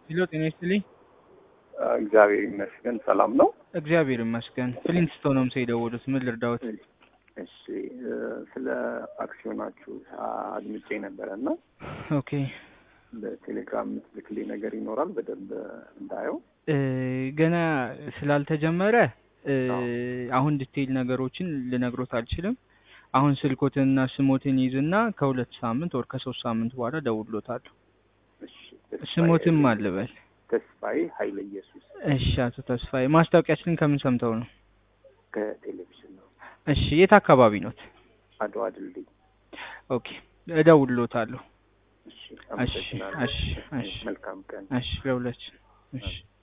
ሄሎ ጤና ይስጥልኝ። እግዚአብሔር ይመስገን ሰላም ነው። እግዚአብሔር ይመስገን። ፍሊንትስቶን ነው ምሳ የደወሉት። ምን ልርዳዎት? እሺ እ፣ ስለ አክሲዮናችሁ አድምጬ ነበረ እና ኦኬ በቴሌግራም የምትልክልኝ ነገር ይኖራል በደንብ እንዳየው። እ፣ ገና ስላልተጀመረ እ፣ አዎ። አሁን ዲቴይል ነገሮችን ልነግሮት አልችልም። አሁን ስልኮትንና ስሞትን ይዝና ከሁለት ሳምንት ወር ከሶስት ሳምንት በኋላ ደውሎታለሁ። እሺ፣ ተስፋዬ ስሞትም ኃይለ- አልበል። ተስፋዬ ኃይለ ኢየሱስ እሺ አቶ ተስፋዬ ማስታወቂያችንን ከምን ሰምተው ነው? ከቴሌቪዥን ነው። እሺ የት አካባቢ ኖት? አድዋ ድልድይ። ኦኬ እደውልሎታለሁ። እሺ፣ እሺ አመሰግናለሁ። እሺ እሺ መልካም ቀን። እሺ ለሁላችን እሺ